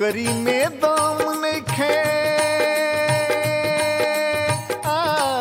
नौकरी में दम नइखे आ,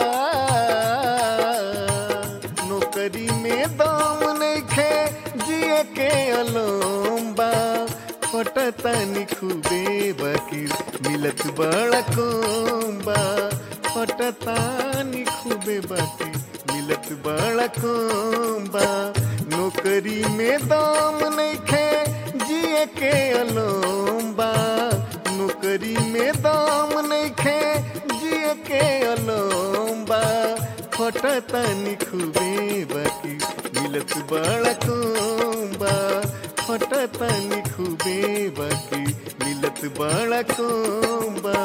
नौकरी में दम नइखे जिए के अलोम्बा फटतानी खूबे बकीर मिलत बड़ा कोम्बा फटतानी खूबे बकीर मिलत बड़ा कोम्बा नौकरी में दम नइखे जिए के अलोम्बा नौकरी में दम नइखे जिए के अलोम्बा फटतानी खूबे बाकी मिलत बड़ा कोम्बा फटतानी खूबे बाकी मिलत बड़ा कोम्बा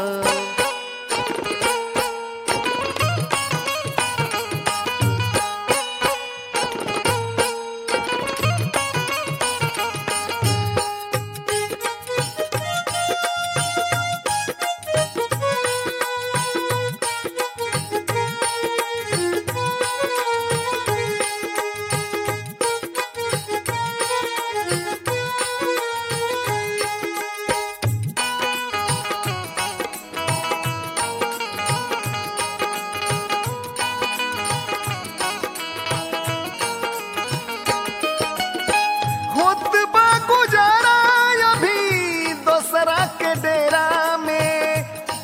होत बा गुजारा अभी दोसरा के डेरा में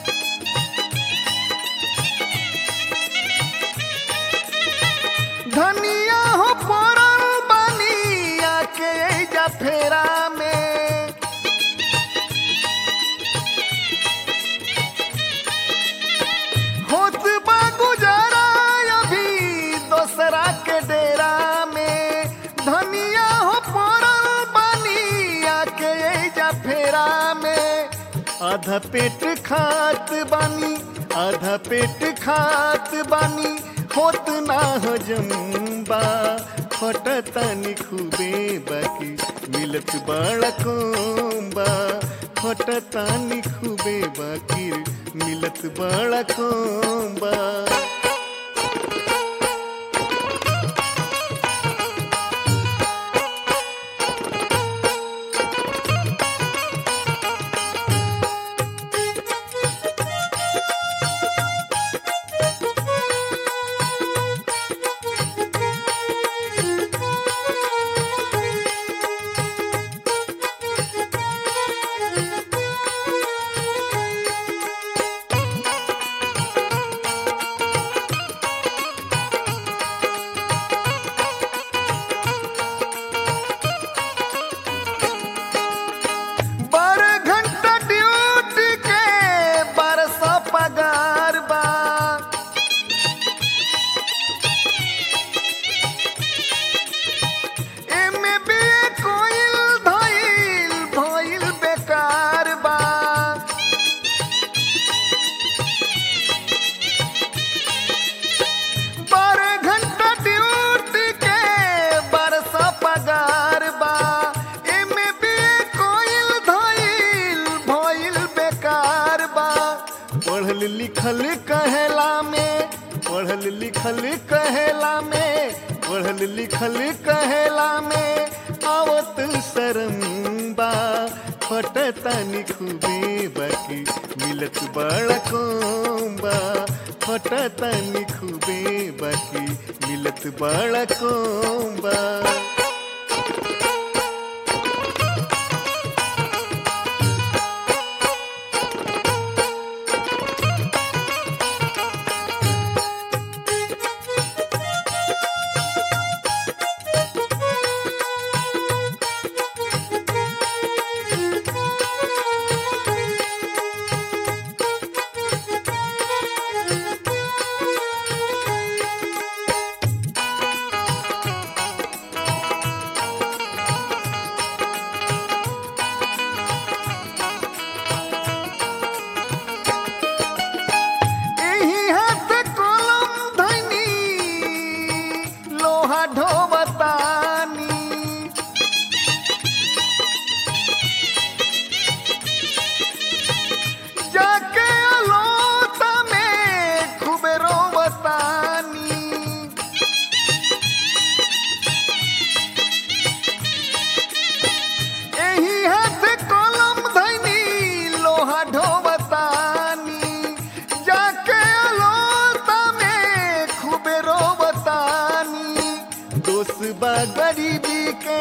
धनिया हो पड़ल बानी आके एजा फेरा में होत बा गुजारा अभी दोसरा के डेरा में धनिया हो पड़ल बानी आके एजा फेरा में आधा पेट खात बानी आधा पेट खात बानी होत ना हजम्बा फटतानी खूबे बाकी मिलत बड़ा कोम्बा फटतानी खूबे बाकी मिलत बड़ा कोम्बा बारह घंटा ड्यूटी के बारह सौ पगार बा एमे भी कोइल धइल भइल बेकार बा बारह घंटा ड्यूटी के बारह सौ पगार बा एमे भी कोइल धइल भइल बेकार बा पढ़ल लिखल कहेला में पढ़ल लिखल कहेला में पढ़ल लिखल कहेला में आवत शरम बा फटतानी खूबे बाकी मिलत बड़ा कोम्बा फटतानी खूबे बाकी मिलत बड़ा कोम्बा बा गरीबी के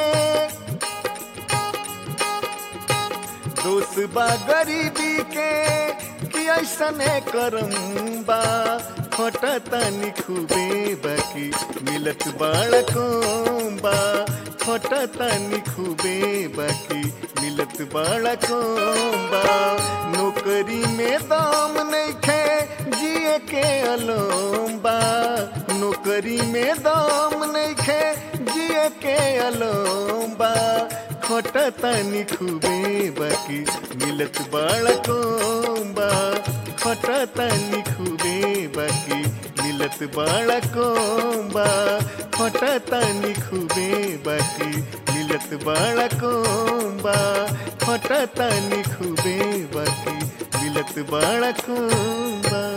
दोष बा गरीबी के कि ऐसने करम बा खटतनी खूबे बाकी मिलत बाड़को बा खटतनी खूबे बाकी मिलत बाड़को बा नौकरी में दाम नइखे जिए के अलोम बा नौकरी में दाम नइखे जिए के अलोम बा खटतनी खूबे बाकी मिलत बाड़को बा खटतनी खूबे बाकी मिलत बाड़को बा खटतनी खूबे बाकी मिलत बाड़को बा खटतनी खूबे बाकी मिलत बाड़को बा